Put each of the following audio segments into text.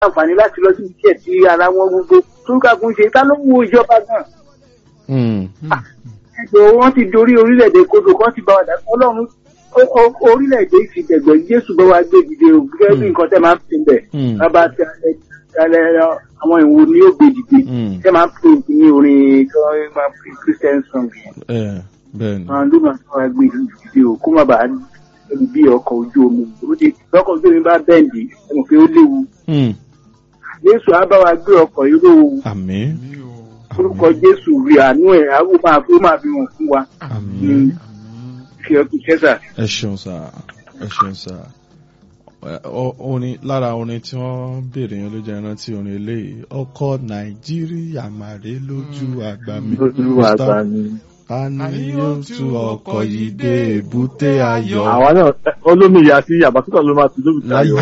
àǹfààní láti lọ sí iṣẹ́ tí ara wọn gbogbo tó ń kàkún ṣe ká ló wo ìjọba gan. Hmm. ẹgbẹ́ wọn ti dorí orílẹ̀-èdè kodò kan ti bá wa dà ọlọ́run ó- ó- orílẹ̀-èdè ìfìdẹ̀gbẹ̀ jésù bá wa gbé dìde o gẹ́gẹ́ bí Hmm. nǹkan tẹ́ máa ń pè bẹ̀ Hmm. bàbá tí alẹ́ àwọn ìwo ni yóò gbé dìde Hmm. tẹ́ máa ń pè ní orin tó máa ń pè christian song yẹn Eh, bẹ́ẹ̀ni. àwọn ló máa ń wá gbé dìde o kó má bàa ẹni bí ọkọ̀ ojú omi ó ti lọ́kọ̀ ojú omi bá bẹ́ǹdì ẹ mọ̀ pé ó léwu Hmm. jésù á bá wa gbé ọkọ̀ irú Àmín. orúkọ jésù rí àánú ẹ̀ á ó máa fi ó máa fi hàn fún wa Àmín. fi ọkùn ṣẹ́sà. ẹ ṣeun sá ẹ ṣeun sá Ẹ, ọ- orin lára orin tí wọ́n béèrè yẹn ló jẹ́ ìrántí orin eléyìí ọkọ nàìjíríà màrè lójú àgbà mi lójú àgbà ni. ta ni yóò tú ọkọ̀ yìí dé èbúté ayọ̀ àwa náà olómi ìyá sí àbátúkọ̀ ló máa ti lóbi láyé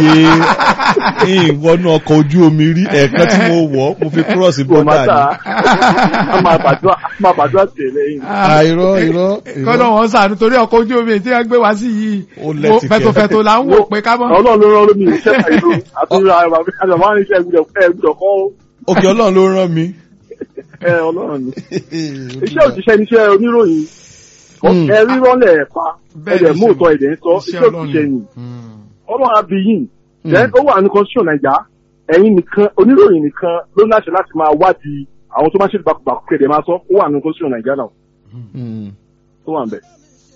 ìwọnú ọkọ̀ ojú omi rí ẹ̀ẹ̀kan tí mo wọ̀ mo fi kúrọ̀sì kò má bọ́dà tà ni á máa bàdúrà á máa bàdúrà tẹ̀lé yìí. àìrọ́ irọ́ kọ́nà wọn sànù torí ọkọ̀ ojú omi tí wọ́n gbé wá sí yìí Ó lẹ́tìkẹ́. fẹ̀tọ̀fẹ̀tọ̀ là ń wò pé ká mọ́. ọlọ́run ló rán olómi iṣẹ́ ìlú àtúnra àgbà máa ń iṣẹ́ ẹgbùdọ̀ kọ́ òkè ọlọ́run ló rán mi. ẹ ọlọ́run ni. iṣẹ́ òṣìṣẹ́ ni iṣẹ́ oníròyìn Hmm. ẹ rírọ́lẹ̀ ẹ̀ pa Bẹ́ẹ̀ ẹ̀dẹ̀ ni mú ṣe- òótọ́ ẹ̀dẹ̀ ń sọ iṣẹ́ òṣìṣẹ́ ni ọlọ́run á bí yìn then ó wà ní constitution naija ẹ̀yin nìkan oníròyìn nìkan ló láṣẹ láti máa wádìí àwọn tó máa ṣe gbàkúgbàkú kẹ̀dẹ̀ máa sọ ó wà ní constitution naija náà Hmm. tó wà ń bẹ̀.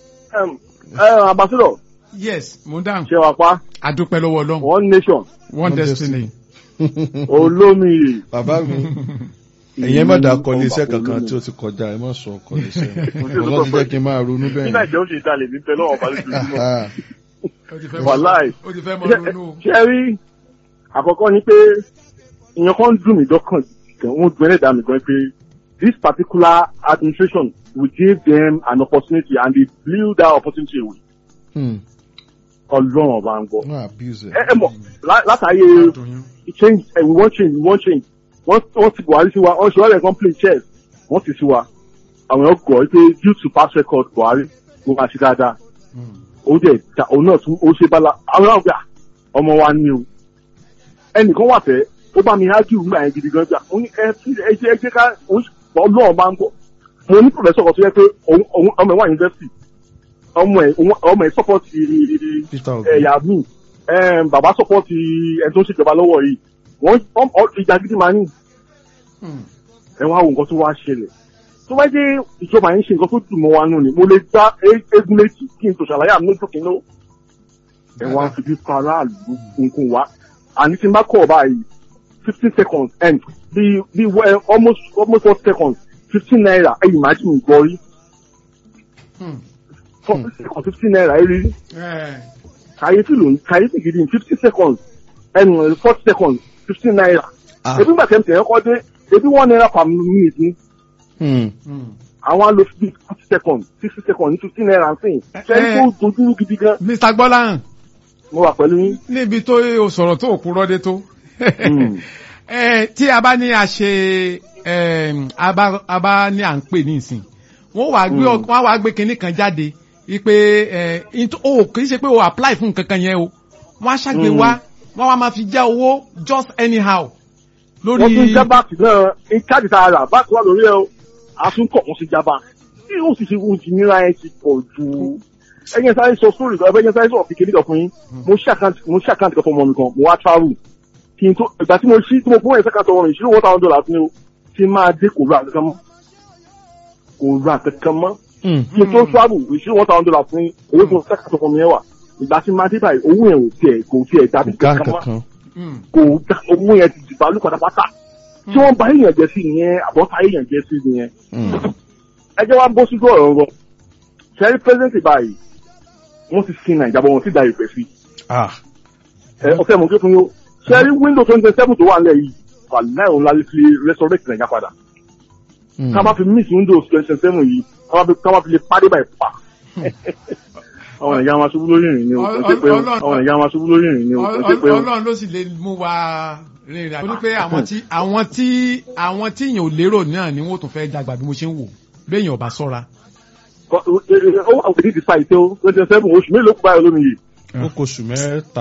ambassador yes mo ń dáhùn ṣe wà pa adúpẹ́ lọ́wọ́ ọlọ́run one nation one destiny. olómi bàbá mi ẹ̀yin má dà kọ́ iléeṣẹ́ kankan tí ó ti kọjá ẹ má sọ ọkọ̀ iléeṣẹ́ ọlọ́run ti jẹ́ kí n máa ronú ní bẹ́ẹ̀ nàìjíríà ó ṣe ìdálẹ̀ ní pẹ̀lú ọ̀pá lójoojúmọ́. Ah, ó ti fẹ́ mọ- Wàláì. ó ti fẹ́ mọ ronú o. ṣe rí àkọ́kọ́ ni pé ìyẹn kan dùn mí dọ́kàn gan wọ́n dùn ẹlẹ́dàá mi gan pé this particular administration we gave them an opportunity and they blew that opportunity away hmm. ọlọ́run ọba ń gbọ́. wọ́n abuse ẹ ẹ̀. ẹ mọ̀ lá- látàyè change eh, we want change we want change wọ́n wọ́n ti buhari sí wa wọ́n ṣe wọ́n lẹ̀ kàn play chess wọ́n ti sí wa àwọn èèyàn gọ̀ pé due to past record buhari mo máa ṣe dáadáa ó dẹ̀ ta òun náà tún ó ṣe bala àwọn náà gbà ọmọ wa ni o ẹnìkan wà fẹ́ ó bá mi hájú ìgbà yẹn gidi gan gbà ó ní ẹ fi ẹ jẹ́ ẹ jẹ́ ká ọlọ́run bá ń bọ̀ mo ní professor kan tó yẹ pé òun òun ọmọ ẹ̀ wà university ọmọ ẹ̀ òun- ọmọ ẹ̀ support Peter Obi. ẹ̀yà mi ẹm, bàbá support ẹ̀ tó ń ṣèjọba lọ́wọ́ yìí wọ́n wọ́n- ọ- ìjà gidi máa ń ẹ wá wo nǹkan tó wá ṣẹlẹ̀ tó bá jẹ́ ìjọba yẹn ṣe nǹkan tó dùn mọ́ wa nù ni mo lè gbá e- eégún létí kí n tó ṣàlàyé àmì lójú kìnnú ẹ wá fi bí kan aráàlú nǹkan wá àní tí n bá kọ̀ báyìí fifteen seconds and bí bí well, almost almost four seconds fifteen naira ẹ̀yìn máa jì mí gbọ́ rí forty seconds fifteen naira ẹ̀ rí rí kàyéfì ló ń kàyéfì gidi ní fifty seconds ẹnu forty seconds fifteen naira Ah. ebi gbàtẹ́ mi tẹ̀yẹ́ kọ́ dé ebi one naira per minute ni Hmm. àwọn á lo bí forty seconds sixty seconds ní fifteen naira ń sìn ṣẹ́yìn tó dojúrú gidi gan mr gbọ́láhàn mo wà pẹ̀lú yín. níbi tó o sọ̀rọ̀ tó òkúrọ́ dé tó Mm. Eh, tí a bá ní a ṣe em, a bá a bá ní à ń pè ní ìsìn wọ́n wàá gbé ọ- wọ́n wàá gbé kinní kan jáde wípé ẹ into- o kì í ṣe pé o apply fún nǹkan kan yẹn o wọ́n á ṣàgbé Mm. wá wọ́n wá máa fi já owó just anyhow wọ́n tún lórí já báàkì náà ní káàdì tá a rà báàkì wà lórí ẹ̀ o a tún kọ̀ wọ́n sí já báàkì tí ó sì ṣe ohun ti nira ẹ̀ ti pọ̀ jù ẹ̀yìn sáré sọ sórí kan ẹ̀yìn sáré sọ kékeré kan fún yín mo ṣí àkáǹtì mo ṣí àkáǹtì kan fún ọmọ mi kan mo wá travel kí n tó ìgbà tí mo ṣí tí mo fún ẹ̀ sẹ́kàtọ̀ ọmọ mi ìṣirò one thousand dollars ni o tí máa dé kò ra kankan mọ́ kò ra kankan mọ́ Hmm. kí n tó travel ìṣirò one thousand dollars fún owó tó sẹ́kàtọ̀ ọmọ mi yẹn wà ìgbà tí máa dé báyìí owó yẹn ò tiẹ̀ kò tiẹ̀ dàbí Gá kankan mọ́ kankan. Mm. kò da owó yẹn ti dìbò alú pátápátá tí wọ́n bá èèyàn jẹ́ sí ìyẹn àbọ̀tá èèyàn jẹ́ sí ìyẹn Hmm. ẹ jẹ́ wá bó síjú ọ̀rọ̀ rọ sẹ́rí pẹ́sẹ́ntì báyìí wọ́n ti sin nàìjà bọ̀ wọ́n ti da ìpè sí Ah. ẹ ọ̀sẹ̀ mọ̀ kí fún yóò sẹ́rí window twenty seven tó wà nílẹ̀ yìí wà láì òun láti fi resurrect nàìjà padà Hmm. ká má fi miss windows twenty seven yìí ká má fi- ká má fi lè pàdé báyìí pa àwọn nàìjà máa ṣubú lórí ìrìn ni o Ọl- ó ṣe pé o Ọlọ́run- àwọn nàìjà máa ṣubú lórí ìrìn ni o ó ṣe pé o. ọlọ́run ló sì lè mú wa rìnrìn àjò. ó ní pé àwọn tí àwọn tí àwọn tí èèyàn ò lérò náà ni wọ́n tún fẹ́ dàgbà bí mo ṣe ń wò béèyàn ò bá sọ́ra. ó wà within the site o twenty seven oṣù mélòó kú báyìí lómi yìí ó kó oṣù mẹ́ta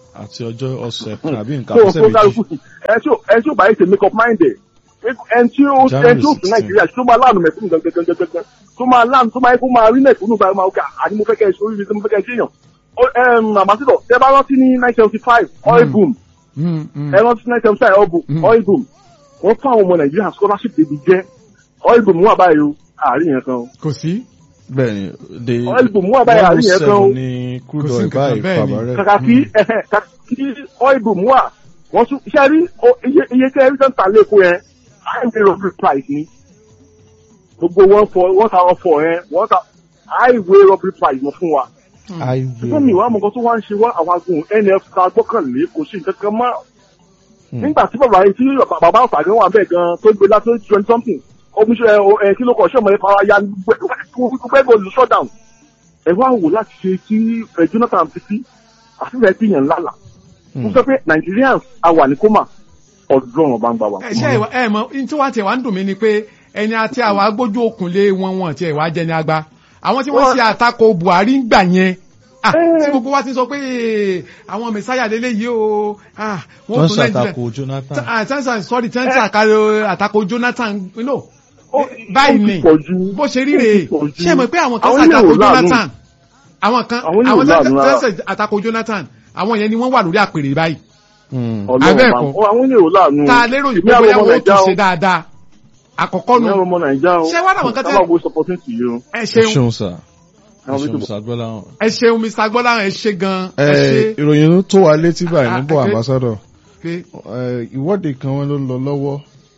àti ọjọ́ ọ̀sẹ̀ kan àbí nǹkan so ọ̀sẹ̀ so méjì. kálukú sí ẹ tí ó ẹ tí ó bá yẹ ṣe make up mind ẹ ẹn tí ó January ẹn tí ó fi 16. nàìjíríà tó máa láàánú mẹ̀kúnnù gangan tó máa láàánú tó máa yẹ kó máa rí mẹ̀kúnnù báyìí máa ga àní mo fẹ́ kẹ́ ẹ ṣe oríire tí mo fẹ́ kẹ́ ẹ ṣe èèyàn àmàsídọ̀ tẹ bá rántí ní nine seventy five oil Mm. boom Mm, mm. ẹ rántí nine seventy five oil boom Mm. oil boom wọ́n fún àwọn ọmọ nàìjíríà scholarship débi jẹ́ oil boom wà báyìí o àárín yẹn kan o kò sí. bẹ́ẹ̀ni de oil boom wà báyìí àárín yẹn kan o 107 ní crude Kò sí oil nǹkan báyìí bẹ́ẹ̀ ni. fàbárẹ̀. kàkà kí ẹhẹ, kàkà kí oil boom wà wọ́n tún iṣẹ́ rí o- iye iye tẹ́ ẹ rí sẹ́ńtà lẹ́kọ̀ọ́ yẹn highway robbery price ni gbogbo wọn fọ wọn ta ọfọ yẹn wọn ta highway robbery price wọn fún wa ṣùgbọ́n mi ìwà àmọ́ nǹkan tó wá ń ṣe wá àwọn agun nf ta gbọ́kànlé kò sí nǹkan kan mọ́ nígbà tí bàbá yìí tí bàbá ọ̀fàgán wà bẹ́ẹ̀ gan tó gbé látó twenty something omiṣẹ́ ẹ kí ló kọ̀ ṣọ́mọ ẹ fara ya gbẹ́gbẹ́ olú shutdown ẹ wá wò láti ṣe kí ẹ Jonathan fi sí àfihàn tí yẹn lálà mo sọ pé Nigerians a wà ní kómà ọdún ọba ń gbà wá. ẹ ṣe ìwà ẹ mọ ní tí wàá tiẹ̀ wá ń dùn mí ni pé ẹni àti àwọn agbójú òkun lé wọn wọn tiẹ̀ wá jẹ ní agba àwọn tí wọ́n ṣe àtakò Buhari ń gbà yẹn ah Eh. tí gbogbo wa ti sọ pé eh, àwọn mẹsáyà lélẹ̀ yìí o ah tó wọ́n ń tún Nàìjíríà ṣàtakò Jonathan. ah tẹ́sán sorry tẹ́sán àkàrò àtakò Jonathan no Ó- báyìí ó ni ti pọ̀ jù. bó ṣe rí Ó ti rèé pọ̀ jù. ṣé mọ̀ pé àwọn kan Àwọn ilé ṣàtakò ò láàánú. Jonathan àwọn kan Àwọn ilé ò àwọn láàánú rárá. tẹ́sán àtakò Jonathan àwọn yẹn ni wọ́n wà lórí àpèrè báyìí Mm. Ọlọ́run Abẹ́ẹ̀kọ́. bá- àwọn ènìyàn ò láàánú. tá a lérò yìí Èmi pé àwọn bóyá ọmọ wọ́n ó Nàìjíríà tún o. ṣe dáadáa àkọ́kọ́ Èmi nu àwọn ọmọ Nàìjíríà o. Ṣé wá láwọn kan tẹ́- Ká máa wo supporting sí i o. ẹ ẹ ṣeun ṣeun sà ẹ Àwọn ṣeun méjì sà gbọ́láhàn. ẹ ṣeun Mr. Gbọ́láhàn ẹ ṣe gan ẹ ṣe ẹ ìròyìn tó wà létí báyìí Ah, níbọ̀ okay. ambassador pé Eh, ìwọ́de kan wọn ló lọ lọ́wọ́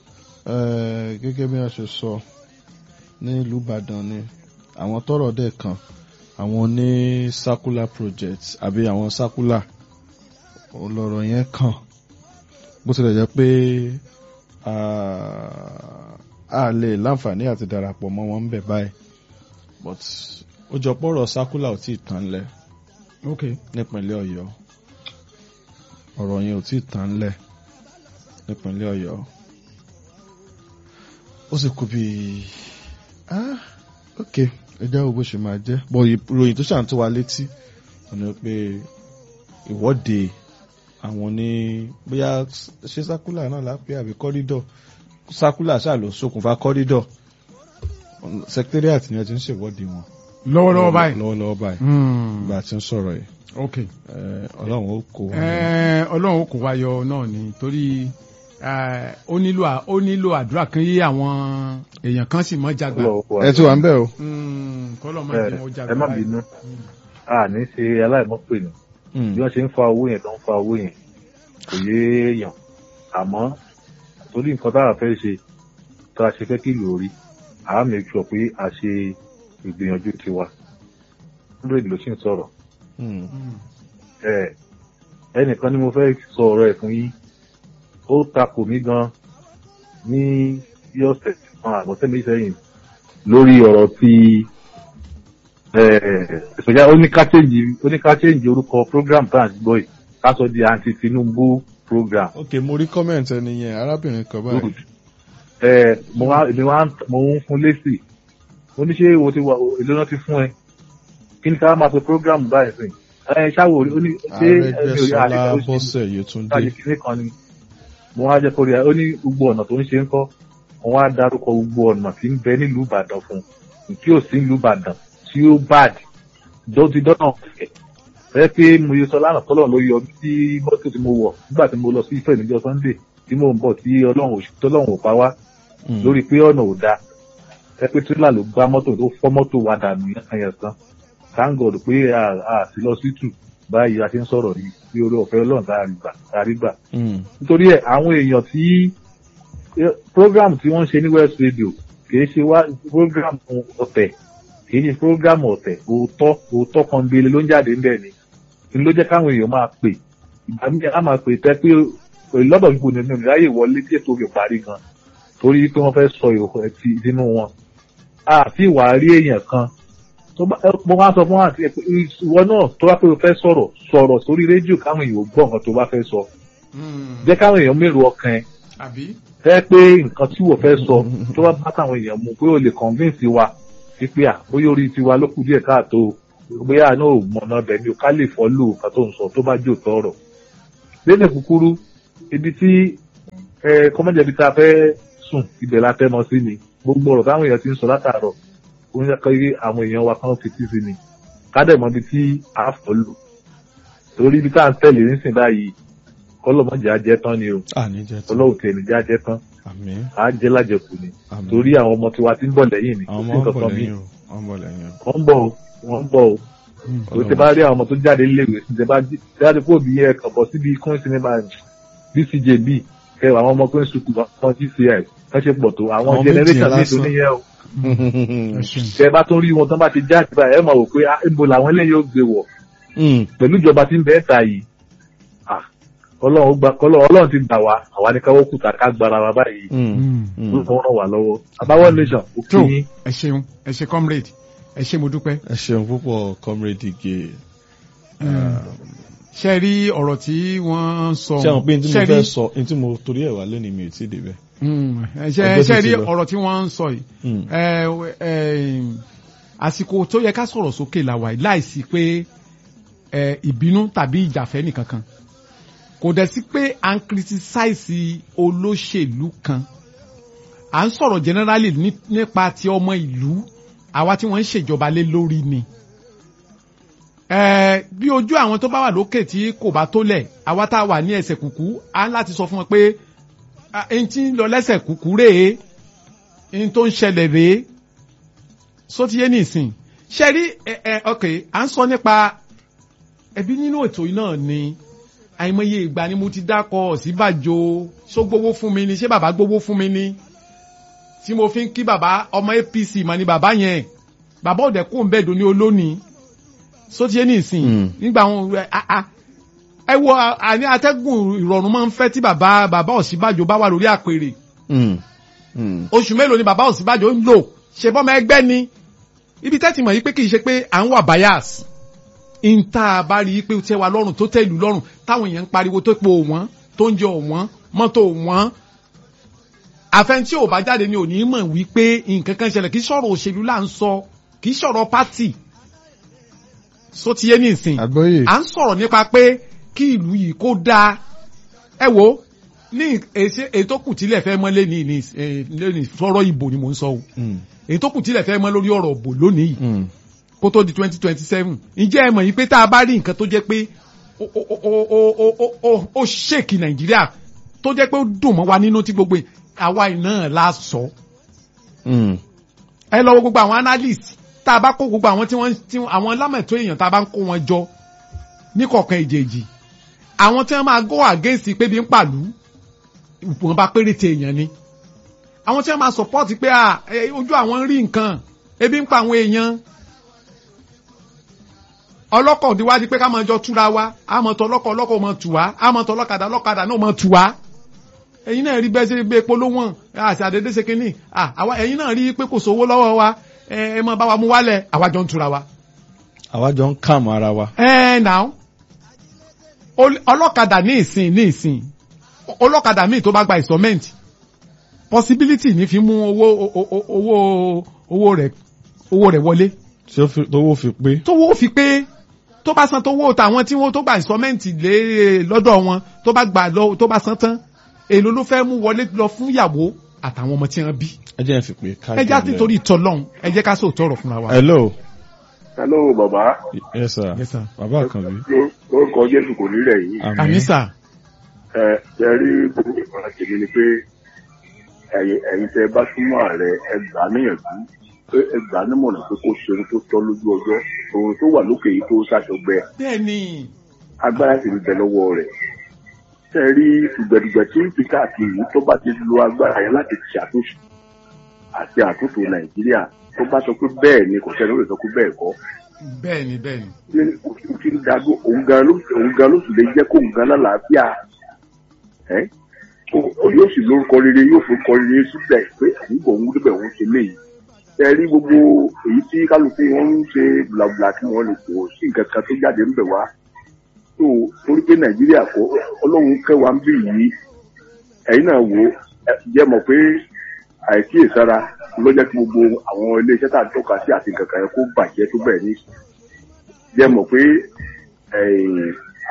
eh, gẹ́gẹ́ bí wọ́n ṣe sọ ní ìlú Ìbàdàn ni àwọn tọ́rọ̀ dẹ̀ kan àwọn ní circular project àbí àwọn circular ọlọ́rọ̀ yẹn kàn bó tilẹ̀ jẹ́ pé ah, a lè láǹfààní àti darapọ̀ mọ́ wọn ń bẹ̀ báyìí but ó jọ pọ̀rọ̀ circular ò tí ì tán lẹ̀ ok nípínlẹ̀ Ọ̀yọ́ ọ̀rọ̀ yẹn ò tí ì tán lẹ̀ nípínlẹ̀ Ọ̀yọ́ ó sì kú bí ah ok ẹjẹ́ wo bó ṣe máa jẹ́ bọ̀ ìròyìn tó ṣàn tó wa létí ọ̀nà pé ìwọ́de àwọn ní bóyá ṣé sákúlà náà lápẹ́ àbí kọ́rídọ̀ sákúlà ṣáà ló ṣokùnfà kọ́rídọ̀ secretariat ni a ti ń ṣèwọ́de wọn lọ́wọ́lọ́wọ́ báyìí lọ́wọ́lọ́wọ́ báyìí Hmm, bá a ti ń sọ̀rọ̀ yìí ok Eh, ọlọ́run ó kó wa. Eh, ọlọ́run kò wáyọ náà ni torí eh, ó nílò à- ó nílò àdúrà kan yí àwọn èèyàn kan sì mọ́ jagbà ẹ ti wà ń bẹ̀ o. Hmm, kọ́lọ́ mọ́ ẹ jẹ́ mọ́ jagbà ẹ má báyìí. bínú a ní ṣe aláìmọ́pè nù Mm. bí wọ́n ṣe ń fa owó yẹn tó ń fa owó yẹn kò yé èèyàn àmọ́ torí nǹkan tá a fẹ́ ṣe tá a ṣe fẹ́ kí ìlú rí a á make sure pé a ṣe ìgbìyànjú tiwa hundred ló sì ń sọ̀rọ̀ Mm. Hmm, ẹ ẹnìkan ni mo fẹ́ sọ ọ̀rọ̀ ẹ̀ fún yín ó takò mí gan ní bí ọ̀sẹ̀ kan àbọ̀sẹ̀ méjì sẹ́yìn lórí ọ̀rọ̀ ti ìsọjá oníkàchéǹjì oníkàchéǹjì orúkọ program tá à ń gbọ́ yìí ká sọ di anti Tinubu program ok mo rí comment ẹni yẹn arábìnrin kan good báyìí. ẹ mo wá èmi wá ń- mo ń fún lésì mo ní ṣé o ti wà èlò náà ti fún ẹ kí ni ká máa pe program báyìí sìn ẹ ṣáwó orí ó ní ṣé ẹni orí Arẹ́gbẹ́ṣọlá àdìgbà ó ṣe Bọ́sẹ̀ Yétúndé. láti kíní kan ni mo wá jẹ́ kó rí i ó ní gbogbo ọ̀nà tó ń ṣe ń kọ́ mo wá dárúkọ gbogbo ọ̀nà tí ń bẹ nílùú Ìbàdàn fún un tí ò sí nílùú Ìbàdàn tí ó bad dọ́tí dọ́nà ọ̀fẹ́ ẹ pé mo yẹ sọ lánàá tọ́lọ̀ ló yọ mí sí mọ́tò tí mo wọ̀ nígbà tí mo lọ sí Ifẹ̀ níjọ́ Sunday tí mò ń bọ̀ tí Ọlọ́run ò tọ́lọ́run ò pa wá Mm. lórí pé ọ̀nà ò dáa ẹ pé tírélà ló gbá mọ́tò tó fọ́ mọ́tò wa dànù yẹn kan thank God pé a a sí lọ sí tù báyìí a ti ń sọ̀rọ̀ yìí bí orí ọ̀fẹ́ Ọlọ́run tá a rí gbà tá a rí gbà Mm. nítorí ẹ àwọn èèyàn tí eh, program tí wọ́n ń ṣe ní West Radio kìí ṣe wá program ọ̀tẹ̀ kìí ṣe program ọ̀tẹ̀ òótọ́ òótọ́ kan gbélé ló ń jáde ńbẹ̀ ni ni ló jẹ́ káwọn èèyàn máa pè ìgbà míì á máa pè tẹ́ pé lọ́dọ̀ gbogbo nínú ìráyè wọlé tí ètò fi parí gan torí pé wọ́n fẹ́ sọ ìhò ẹtì sínú wọn àti ìwà rí èèyàn kan tó bá ẹ- mo máa sọ fún wọn àti ẹ pé ìwọ náà tó bá pé o fẹ́ sọ̀rọ̀ sọ̀rọ̀ sórí rédíò káwọn èèyàn gbọ́ nǹkan tó bá fẹ́ sọ hmm, jẹ́ káwọn èèyàn mèrò ọkàn ẹ àbí fẹ́ pé nǹkan tí wò fẹ́ sọ tó bá bá táwọn èèyàn mú pé o lè convince wa wípé à bóyá orí tiwa ló kù díẹ̀ káàtó bóyá àná ò mọ̀nà bẹ̀ ni o ká lè follow nǹkan tó ń sọ tó bá jò tọrọ lédè kúkúrú ibi tí ẹ kọ́mọ́jẹ̀bi tá a fẹ́ sùn ibẹ̀ la fẹ́ mọ sí ni gbogbo ọ̀rọ̀ táwọn èèyàn ti ń sọ látàárọ̀ ó ń yẹ kí àwọn èèyàn wa kán fetí sí ni ká dẹ̀ mọ ibi tí a fọ́ lò torí ibi tá à ń tẹ̀lé nísìnyí báyìí kọ́lọ́mọ́jà á jẹ́ tán ni o àní jẹ́ tó ọlọ́run tẹ̀ ní já jẹ́ tán àmín á jẹ́ lájẹkù ni àmín torí àwọn ọmọ tiwa ti ń bọ̀ lẹ́yìn ni àwọn kò ọmọ sí ń bọ̀ nǹkan kan míì lẹ́yìn o wọ́n ń bọ̀ lẹ́yìn o. wọ́n ń bọ̀ o wọ́n ń bọ̀ o tó ti bá rí àwọn ọmọ tó jáde léèwé sí ti bá jáde kó bí ẹ kàn bọ̀ síbi kún sinimá bcjb kẹ àwọn ọmọ kún sukù wọn gci wọ́n ṣe pọ̀ tó àwọn Àwọn generation méjì mi tó lásán. níyẹn o ẹ ṣeun. tẹ bá tún rí wọn tán bá ti jáde báyìí ẹ máa wò pé ah, ibo làwọn eléyìí ó gbé wọ̀ Mm, pẹ̀lú ìjọba tí ń bẹ́ẹ̀ ta yìí ah, ọlọ́run gba kọ́lọ́ ọlọ́run ti gbà wá àwa ní káwọ́ kùtà ká gbára wa báyìí mm, Mm. mm. ló fọwọ́ ràn wá lọ́wọ́ àbáwọ́ nation ó kí tó yín ẹ ṣeun ẹ ṣe comrade ẹ ṣe mo dúpẹ́. ẹ ṣeun púpọ̀ comrade ige ṣe rí ọ̀rọ̀ tí wọ́n sọ. ṣé àwọn pé ní tí mo ṣe fẹ́ rí- sọ ní tí mo torí ẹ̀ wá lónìí mi ò tí ì débẹ̀. Mm, ẹ ṣe Ọjọ́ sì ṣe ti rí lọ. ọ̀rọ̀ tí wọ́n ń sọ yìí. Mm, ẹ ẹ àsìkò tó yẹ ká sọ̀rọ̀ sókè la wà yìí láìsí pé ẹ ìbínú tàbí ìjàfẹ́ nìkankan kò dẹ̀ sí pé à ń criticize olóṣèlú kan à ń sọ̀rọ̀ generally ní- nípa ti ọmọ ìlú àwa tí wọ́n ń ṣèjọba lé lórí ni ẹ bí ojú àwọn tó bá wà lókè tí kò bá tó lẹ̀ àwa tá a wà ní ẹsẹ̀ kùkú à ń láti sọ fún wọn pé ah, ẹni tí ń lọ lẹ́sẹ̀ kùkú rèé ẹni tó ń ṣẹlẹ̀ rèé sótìyé nìsín ṣe rí ẹ ẹ ok à ń sọ nípa ẹbí nínú ètò yìí náà ni àìmọye ìgbà ni mo ti dákọ Ọ̀ṣínbàjò ṣó gbowó fún mi ni ṣé bàbá gbowó fún mi ni tí mo fi ń kí bàbá ọmọ APC mà ni bàbá yẹn bàbá òdẹ kó ń bẹ́ẹ̀ dùn ní olónìí sótìyé nìsín Mm. nígbà wọn ẹ ah, ah. ẹ wo àní atẹ́gùn ìrọ̀rùn máa ń fẹ́ tí bàbá bàbá Ọ̀ṣínbàjò bá wà lórí àpèrè mm, mm. oṣù mélòó ni bàbá Ọ̀ṣínbàjò ń lò ṣe bọ́mọ ẹgbẹ́ ni ibi tẹ́tì mọ̀ yí pé kì í ṣe pé à ń wà bias ìta bá rí i pé ó tẹ́ wa lọ́rùn tó tẹ́ ìlú lọ́rùn táwọn èèyàn ń pariwo tó po wọ́n tó ń jẹ wọ́n mọ́tò wọ́n àfẹn tí ò bá jáde ni ò ní mọ̀ wípé nǹkan kan ṣẹlẹ̀ kì í sọ̀rọ̀ òṣèlú là ń sọ kì í sọ̀rọ̀ pátì só ti yé ní ìsìn àgbọ́yé à ń sọ̀rọ̀ nípa pé kí ìlú yìí kó dáa ẹ wo ní èsì ètò kù tílẹ̀ fẹ́ mọ́ lẹ́ni ní lẹ́ni sọ̀rọ̀ ìbò ni mò ń sọ o Mm, ètò kù tílẹ̀ fẹ́ mọ́ lórí ọ̀rọ̀ ìbò lónìí yìí mm. kó tó di twenty twenty seven ǹjẹ́ ẹ mọ̀ yìí pé tá a bá rí nǹkan tó jẹ́ pé ó- ó- ó- ó- ó- ó- ó- ó ṣèkì nàìjíríà tó jẹ́ pé ó dùn mọ́ wa nínú tí gbogbo àwa iná la sọ Mm. ẹ lọ wo gbogbo àwọn analyst tá a bá kó gbogbo àwọn tí wọ́n tí àwọn lámẹ̀tọ́ èèyàn tá a bá ń kó wọn jọ ní kọ̀ọ̀kan ìjèjì àwọn tí wọ́n máa go against pé bí ń pàlú wọn bá péréte èèyàn ni àwọn tí wọ́n máa support pé à ẹ, ojú àwọn ń rí nǹkan ebi ń pa àwọn èèyàn ọlọ́kọ̀ òdiwájú pé ká máa jọ túra wa àmọ́ tọ ọlọ́kọ̀ ọlọ́kọ̀ máa tù wá àmọ́ tọ ọlọ́kadà ọlọ́kadà náà máa tù wá ẹ̀yin náà rí bẹ́ẹ̀ ṣe gbé epo lówó àti àdédé ṣe kínní à, àwa ẹ̀yin náà rí pé kò sówó lọ́wọ́ wa ẹ ẹ máa bá wa mú wálẹ̀ àwa jọ ń tura wa. àwa jọ ń kàmù ara wa. ẹ nà ó ọlọ́kadà ní ìsìn ní ìsìn ọlọ́kadà míì tó bá gba installment possibility ní fi mú owó o- o- owó owó rẹ̀ owó rẹ̀ wọlé tí ó fi tówó fi pé. tówó fi pé tó bá san tówó tàwọn tí wọ́n tó gba installment lé lọ́dọ̀ wọn tó bá gbà lọ tó bá san tán èló ló fẹ́ mú wọlé lọ fún ìyàwó àtàwọn ọmọ tí wọ́n bí ẹ jẹ́ ẹ fi pé ká ẹ já jẹ́ títorí ìtọ́lọ́hún ẹ jẹ́ ká sóòótọ́ ọ̀rọ̀ fúnra wa. hello hello bàbá yes sir Yes, sir. bàbá àkànbí. lórúkọ jésù kò ní rẹ̀ yín àmì sà ẹ ẹ rí gbogbo ìmọ̀ràn tèmi ni pé ẹ̀yin ẹ̀yin tẹ bá súnmọ́ ààrẹ ẹ gbà á níyànjú pé ẹ gbà á nímọ̀ràn pé kó ṣe ohun tó tọ́ lójú ọjọ́ ohun tó wà lókè yìí tó ṣàṣọgbẹ bẹ́ẹ̀ ni agbára sì ń bẹ lọ́wọ́ rẹ̀ ṣe rí dùgbẹ̀dùgbẹ̀ tí ń fi káàkiri yìí tó bá ti lo agbára yẹn láti ṣàtúnṣe àti àtúntò nàìjíríà tó bá sọ pé bẹ́ẹ̀ ni kò sẹ́ni ó lè sọ pé bẹ́ẹ̀ kọ́ bẹ́ẹ̀ ni bẹ́ẹ̀ ni ní òfin tí ń dago òun gan ló òun gan ló sì lè jẹ́ kó òun gan lálàáfíà ẹ́ ó- ó yóò sì lórúkọ rere yóò forúkọ rere síbẹ̀ pé àyíkò òun níbẹ̀ òun ṣe léyìí ẹ rí gbogbo èyí tí kálukú wọn ń ṣe bùlàbùlà kí wọ́n lè kó sí nǹkan kan tó jáde ń bẹ̀ wá tó torí pé nàìjíríà kó ọlọ́run kẹwàá ń bì yìí ẹ̀yin náà wò ó ẹ jẹ́ mọ̀ pé àìkíyèsára ló jẹ́ kí gbogbo àwọn iléeṣẹ́ tá à ń tọ́ka sí àti nǹkan kan yẹn kó bàjẹ́ tó bẹ̀rẹ̀ ní jẹ́ mọ̀ pé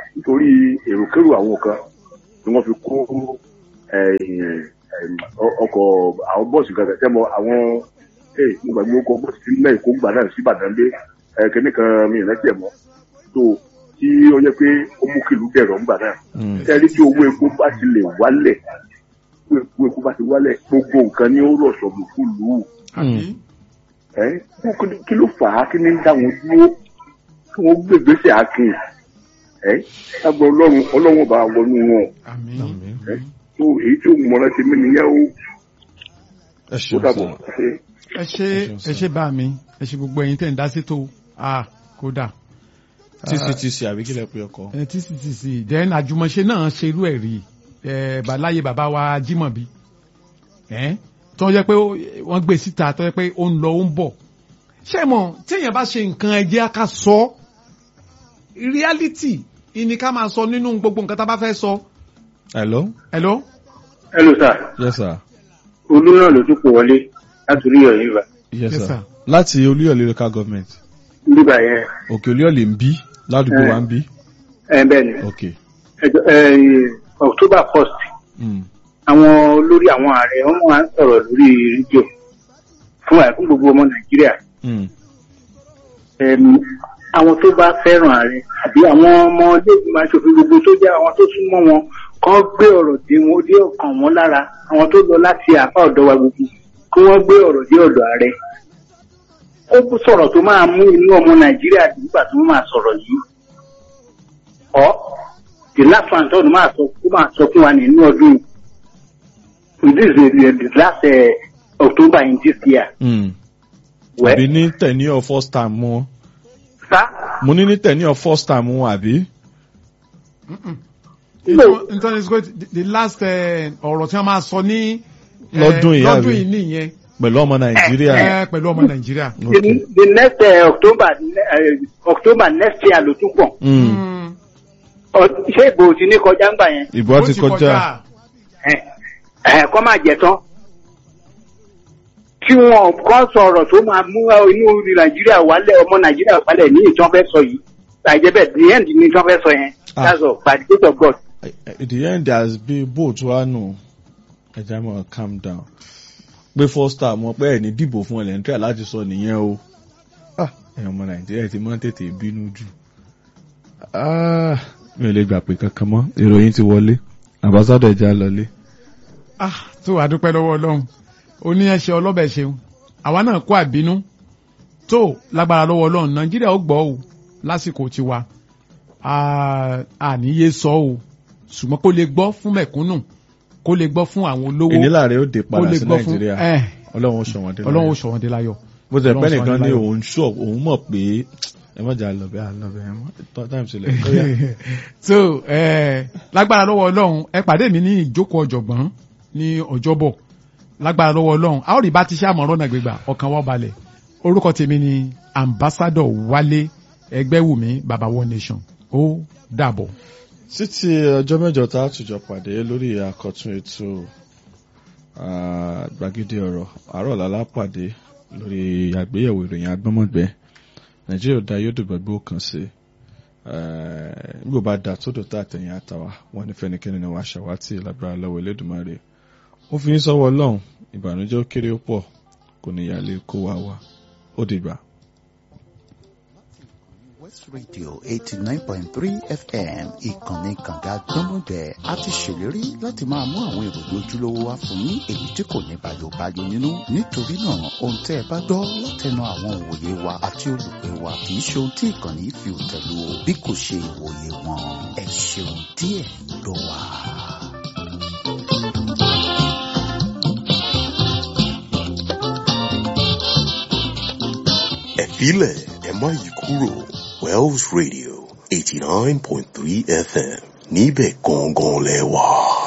nítorí èròkérò àwọn kan ni wọ́n fi kó ẹ̀yìn, ẹ̀yìn, ọ- ọkọ̀ àwọn bọ́ọ̀sì kan tẹ́ mọ àwọn ee mo gbàgbé ọkọ̀ bọ́ọ̀sì tí mẹ́rin kó gbà náà sí Ìbàdàn dé ẹ̀kẹ́ni kan mi ìrántí ẹ̀ mọ́ tó tí ó yẹ pé ó mú kìlú dẹ̀rọ̀ ńgbà náà Mm. ẹni tí owó epo bá ti lè wálẹ̀ owó epo bá ti wálẹ̀ gbogbo nǹkan ni ó rọ̀ sọ̀bù fún lù ú àbí ẹ́ kí- kí ló fà á kí ni ń dá wọn dúró kí wọ́n gbé ìgbésẹ̀ akin ẹ́ lágbọ́ ọlọ́run ọlọ́run bá wọnú wọn àmín Àmín. ẹ́ tó èyí tí òun mọ̀ràn ti mí nìyẹn ó ẹ ó ṣeun dàbọ̀ sá ṣe ẹ ṣe ẹ ṣe bá mi ẹ ṣe gbogbo ẹ̀yin tẹ̀ ń dá sí tó ah kódà tctc àbí kílẹ̀ pé ọkọ̀ ẹ tctc then àjùmọ̀ṣe náà ṣerú ẹ̀ rí ẹ bàláyé bàbá wa Jímọ̀bí ẹ tó yẹ pé ó- wọ́n gbé síta tó yẹ pé ó ń lọ ó ń bọ̀ ṣé mọ̀ téèyàn bá ṣe nǹkan ẹ jẹ́ ká sọ reality ìní ká máa sọ nínú gbogbo nǹkan tá a bá fẹ́ sọ hello hello hello sir yes sir olú náà ló tún pò wọlé láti orí ọ̀yìn ìgbà yes Yes, sir sir. láti olúyọ̀lé local government nígbà yẹn òkè olúyọ̀lé ń bí ládùúgbò Eh. wa ń bí ẹ bẹ́ẹ̀ ni ok ẹjọ ẹ october first Mm. àwọn olórí àwọn ààrẹ wọn máa ń sọ̀rọ̀ lórí rédíò fún àìkú gbogbo ọmọ nàìjíríà Mm. Ẹm, àwọn tó bá fẹ́ràn ààrẹ àbí àwọn ọmọ iléègbìmọ̀ aṣòfin gbogbo tó jẹ́ àwọn tó súnmọ́ wọn kàn gbé ọ̀rọ̀ dé wọn dé ọkàn wọn lára àwọn tó lọ láti apá ọ̀dọ̀ wa gbogbo kí wọ́n gbé ọ̀rọ̀ dé ọ̀dọ̀ ààrẹ ó sọ̀rọ̀ tó máa mú inú ọmọ nàìjíríà dùn nígbà tó máa sọ̀rọ̀ yìí ọ́ the last one tó máa sọ kó máa sọ fún wa nínú ọdún yìí this is the, the last uh, october in this year Mm. well àbí ní tẹ̀níọ̀ first time wọn sir mo ní ní tẹ̀níọ̀ first time wọn àbí nítorí pé the last eh, ọ̀rọ̀ tí wọ́n máa sọ ní eh, Lọ́dún yìí, lọ́dún àbí? yìí nìyẹn pẹ̀lú ọmọ nàìjíríà eh, pẹ̀lú ọmọ nàìjíríà. the, ok the next uh, october uh, october next year ló tún pọ̀ Mm. Mm. Ọ- ṣé ìbò ti ní kọjá ń gbà yẹn ìbò Ó ti kọjá ẹ ẹ kọ́ máa jẹ tán tí wọn kọ́ sọ̀rọ̀ tó máa mú inú nàìjíríà wálẹ̀ ọmọ nàìjíríà wálẹ̀ ní ìtàn fẹ́ sọ yìí àìjẹ́bẹ̀ the end ní ìtàn fẹ́ sọ yẹn Ah. that's all by the grace of God. at the end as bí boat wa nù ẹja mọ calm down pé first time wọn pé ẹ ní dìbò fún ẹlẹ́ntẹ́ láti sọ nìyẹn o Ah, ẹ̀yin ọmọ nàìjíríà ti máa ń tètè bínú jù Ah, mi ò lè gbà pé kankan mọ́ ìròyìn ti wọlé àbáṣádọ̀ ẹja lọlé. ah tó wàá dúpẹ́ lọ́wọ́ ọlọ́run oní ẹ̀ṣẹ̀ ọlọ́bẹ̀ ṣeun àwa náà kó àbínú tó lágbára lọ́wọ́ ọlọ́run nàìjíríà ó gbọ́ o lásìkò tiwa Ah, àníyé sọ o ṣùgbọ́n kó lè gbọ́ fún mẹ̀kúnnù kó lè gbọ́ fún àwọn olówó ìnílà rẹ̀ ó dé kó padà lè sí gbọ́ fún nàìjíríà ẹ̀ ọlọ́run ó sọ wọn dé ọlọ́run ó láyọ̀. sọ wọn dé láyọ̀. bó ti ẹ̀ pẹ́ Ọlọ́run sọ nìkan wọn dé ní láyọ̀. òun sọ òun mọ̀ pé ẹ mọ̀jà lọ́bẹ̀ àlọ́bẹ̀ ẹ mọ̀ time sílẹ̀ ó yá. so eh, lágbára lọ́wọ́ ọlọ́run ẹ pàdé mi ní ìjókòó ọ̀jọ̀gbọ́n ní ọjọ́bọ̀ lágbára lọ́wọ́ ọlọ́run a ó rí bá ti ṣe àmọ̀ràn náà gbégbà ọkàn wọ́n balẹ̀ orúkọ tèmi ni ambassador wálé ẹgbẹ́wùmí baba one nation ó dàbọ̀. títí ọjọ́ mẹ́jọ tá a tùjọ pàdé lórí àkọ́tún ètò ah, gbàgede ọ̀rọ̀ àárọ̀ lálá pàdé lórí àgbéyẹ̀wò ìròyìn agbọ́mọ̀gbẹ́ nàìjíríà ò da yóò dùgbà gbó kan sí nígbà bá da tó dòtà àtẹ̀yìn àtàwà wọn ní fẹ́nikẹ́ni ni wàá ṣàwátì lágbára lọ́wọ́ elédùnmarè ó fi ń sọ́wọ́ ọlọ́run ìbànújẹ́ ó kéré ó pọ̀ kò ní ìyàlẹ́ kó wa wá ó dìgbà. West Radio eighty nine point three FM ìkànnì kànga gbọ́mọdé a ti ṣèlérí láti máa mú àwọn ìròyìn ojúlówó wá fún yín èyí tí kò ní bàyòbáyò nínú nítorí náà ohun tẹ́ ẹ bá gbọ́ látẹnu àwọn òwòye wa àti olùpẹ̀ wa kì í ṣe ohun tí ìkànnì yìí fi òtẹ̀lú o bí kò ṣe ìwòye wọn ẹ ṣeun díẹ̀ ló wà. ẹ filẹ̀ ẹ má yí kúrò Wells Radio eighty nine point three FM níbẹ̀ gangan lẹ wà.